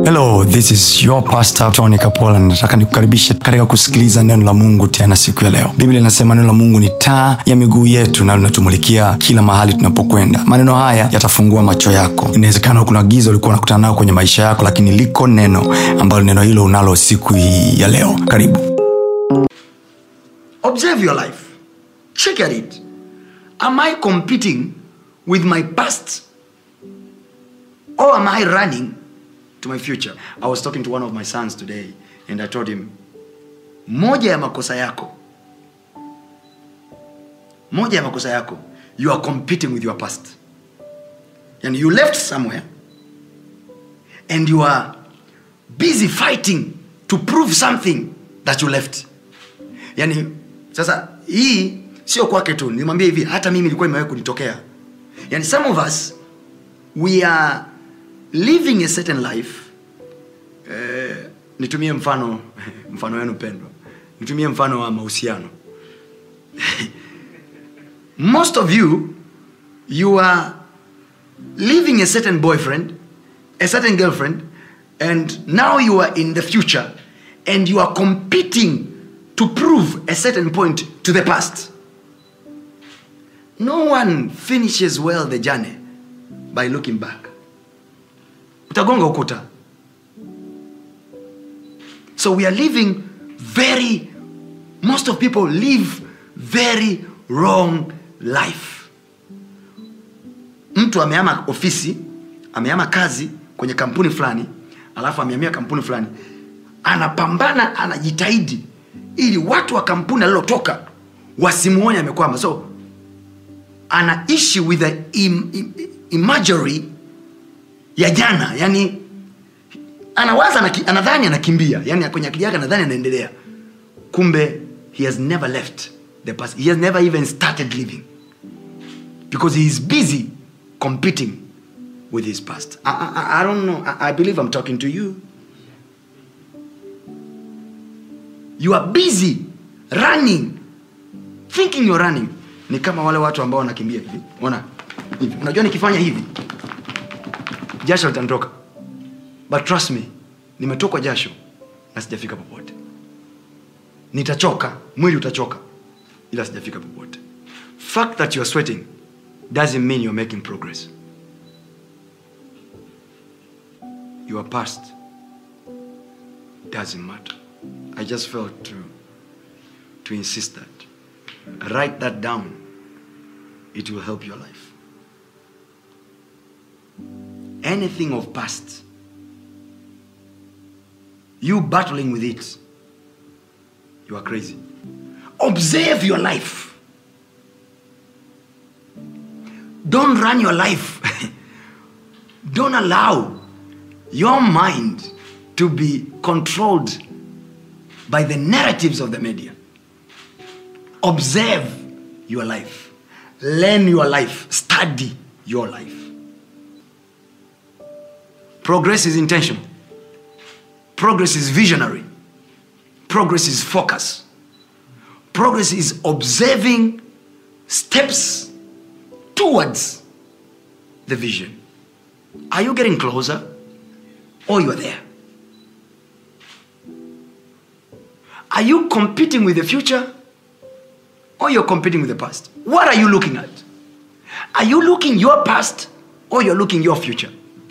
hello this is your pastor tony kapola nataka nikukaribishe katika kusikiliza neno la mungu tena siku ya leo biblia inasema neno la mungu ni taa ya miguu yetu na linatumulikia kila mahali tunapokwenda maneno haya yatafungua macho yako inawezekana kuna giza ulikuwa unakutana nao kwenye maisha yako lakini liko neno ambalo neno hilo unalo siku hii ya leo karibu Observe your life. Check at it. Am I competing with my past? Or am I running to my future? I was talking to one of my sons today and I told him, moja ya makosa yako, moja ya makosa yako, you are competing with your past. And you left somewhere and you are busy fighting to prove something that you left yani sasa hii sio kwake tu nimwambia hivi hata mimi ilikuwa imewahi kunitokea yani some of us we are living a certain life eh, nitumie mfano mfano wenu pendwa nitumie mfano wa mahusiano most of you you are living a certain boyfriend a certain girlfriend and now you are in the future and you are competing to prove a certain point to the past no one finishes well the journey by looking back utagonga ukuta so we are living very most of people live very wrong life mtu ameama ofisi ameama kazi kwenye kampuni fulani alafu ameamia kampuni fulani anapambana anajitahidi ili watu wa kampuni alilotoka wasimuone amekwama so anaishi with the im, im, imagery ya jana yani anawaza anaki, anadhani anakimbia yani kwenye akili yake anadhani anaendelea kumbe he has never left the past he has never even started living because he is busy competing with his past i, I, I don't know I, I believe i'm talking to you you are busy running thinking you're running ni kama wale watu ambao wanakimbia hivi ona hivi unajua nikifanya hivi jasho litanitoka but trust me nimetokwa jasho na sijafika popote nitachoka mwili utachoka ila sijafika popote fact that you're sweating doesn't mean you're making progress your past doesn't matter I just felt to to insist that. Write that down. It will help your life. Anything of past, you battling with it, you are crazy. Observe your life. Don't run your life. Don't allow your mind to be controlled by the narratives of the media. Observe your life, learn your life, study your life. Progress is intentional, progress is visionary, progress is focus, progress is observing steps towards the vision. Are you getting closer or you are there? Are you competing with the future or you're competing with the past? What are you looking at? Are you looking your past or you're looking your future?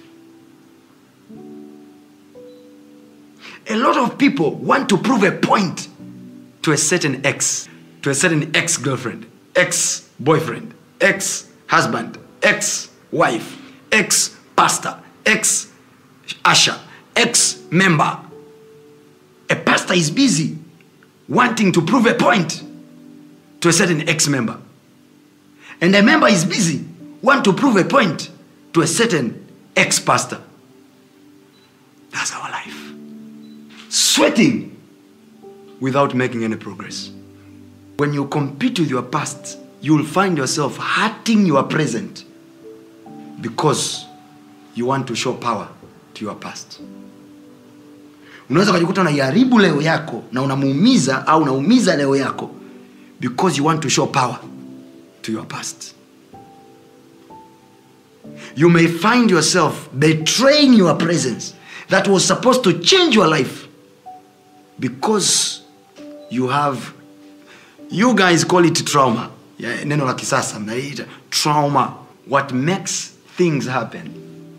A lot of people want to prove a point to a certain ex, to a certain ex girlfriend, ex boyfriend, ex husband, ex wife, ex pastor, ex usher, ex member. A pastor is busy wanting to prove a point to a certain ex member. And a member is busy want to prove a point to a certain ex pastor. That's our life. Sweating without making any progress. When you compete with your past, you'll find yourself hurting your present because you want to show power to your past. unaweza ukajikuta unaiharibu leo yako na unamuumiza au unaumiza leo yako because you want to show power to your past you may find yourself betraying your presence that was supposed to change your life because you have you guys call it trauma yeah, neno la kisasa mnaita trauma what makes things happen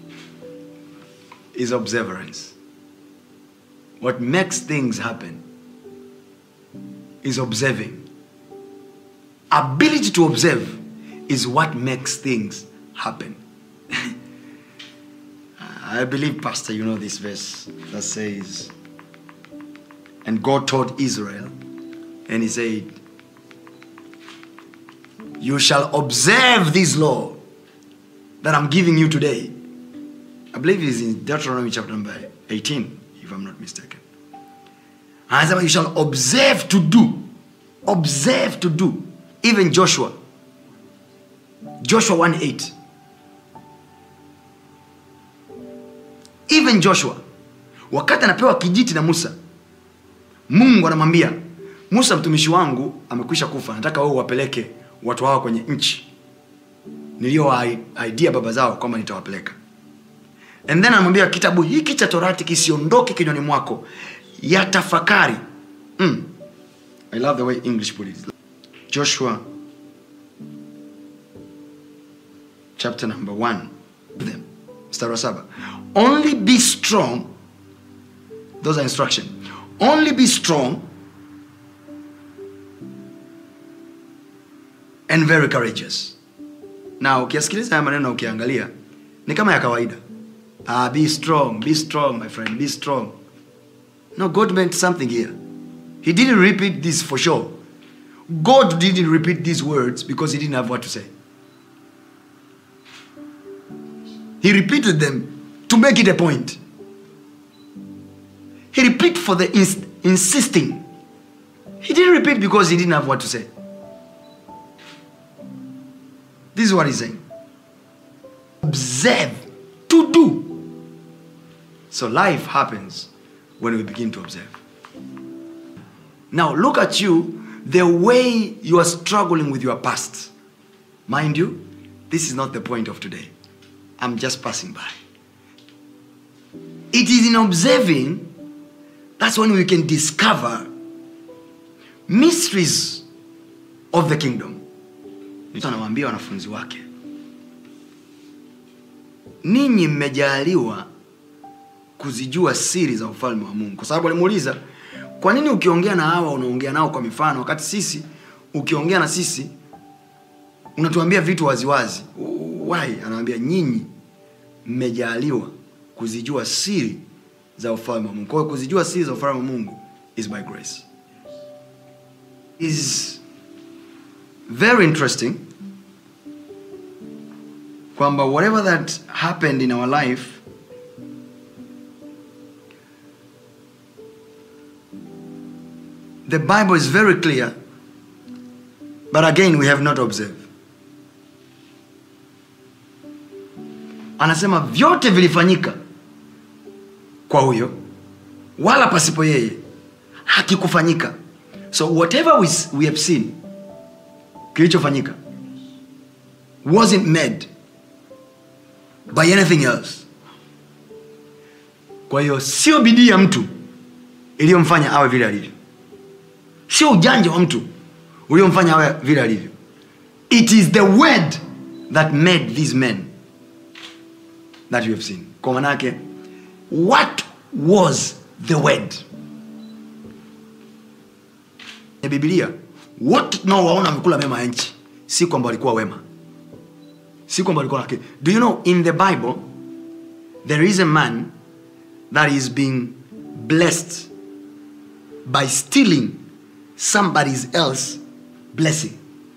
is observance what makes things happen is observing ability to observe is what makes things happen i believe pastor you know this verse that says and god told israel and he said you shall observe this law that I'm giving you today. I believe it's in Deuteronomy chapter number 18, if I'm not mistaken. Anasema you shall observe to do. Observe to do. Even Joshua. Joshua 1 8. Even Joshua. Wakati anapewa kijiti na Musa, Mungu anamwambia Musa, mtumishi wangu amekwisha kufa, nataka wewe uwapeleke watu hawa kwenye nchi niliyowaidia baba zao kwamba nitawapeleka and then anamwambia kitabu hiki cha torati kisiondoke kinywani mwako yatafakari mm. i love the way english put it joshua chapter number 1 them mstari wa saba only be strong those are instruction only be strong and very courageous na ukiasikiliza haya maneno ukiangalia ni kama ya kawaida ah, be strong be strong my friend be strong no god meant something here he didn't repeat this for sure god didn't repeat these words because he didn't have what to say he repeated them to make it a point he repeated for the ins- insisting he didn't repeat because he didn't have what to say This is what he's saying. Observe to do. So life happens when we begin to observe. Now look at you, the way you are struggling with your past. Mind you, this is not the point of today. I'm just passing by. It is in observing that's when we can discover mysteries of the kingdom. Yesu anawaambia wanafunzi wake, ninyi mmejaliwa kuzijua siri za ufalme wa Mungu, kwa sababu alimuuliza, kwa nini ukiongea na hawa unaongea nao kwa mifano, wakati sisi ukiongea na sisi unatuambia vitu waziwazi? Why? Anawaambia nyinyi mmejaliwa kuzijua siri za ufalme wa Mungu. Kwa hiyo kuzijua siri za ufalme wa Mungu is by grace. Is very interesting kwamba whatever that happened in our life the bible is very clear but again we have not observed anasema vyote vilifanyika kwa huyo wala pasipo yeye hakikufanyika so whatever we, we have seen kilichofanyika wasn't made by anything else kwa hiyo sio bidii ya mtu iliyomfanya awe vile alivyo sio ujanja wa mtu uliomfanya awe vile alivyo it is the word that made these men that you have seen kwa manake what was the word ya bibilia wote tunaowaona wamekula mema ya nchi si kwamba walikuwa wema si kwamba walikuwa na do you know in the bible there is a man that is being blessed by stealing somebody else blessing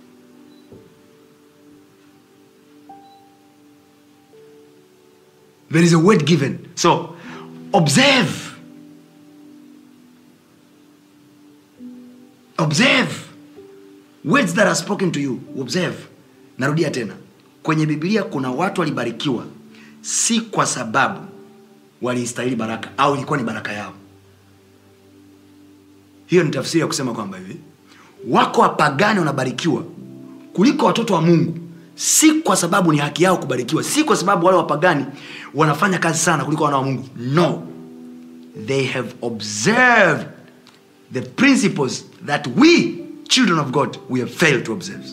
there is a word given so observe observe words that are spoken to you observe narudia tena kwenye bibilia kuna watu walibarikiwa si kwa sababu waliistahili baraka au ilikuwa ni baraka yao hiyo ni tafsiri ya kusema kwamba hivi wako wapagani wanabarikiwa kuliko watoto wa mungu si kwa sababu ni haki yao kubarikiwa si kwa sababu wale wapagani wanafanya kazi sana kuliko wana wa mungu no they have observed the principles that we children of god we have failed to observe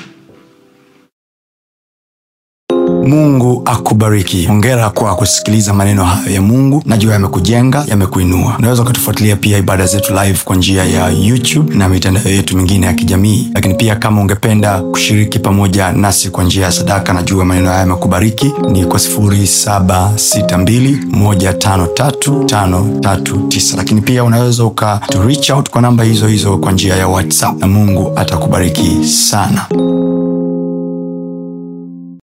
mungu akubariki hongera kwa kusikiliza maneno hayo ya mungu najua yamekujenga yamekuinua unaweza ukatufuatilia pia ibada zetu live kwa njia ya youtube na mitandao yetu mingine ya kijamii lakini pia kama ungependa kushiriki pamoja nasi kwa njia ya sadaka najua maneno haya yamekubariki ni kwa 762153539 lakini pia unaweza uka to reach out kwa namba hizo hizo kwa njia ya whatsapp na mungu atakubariki sana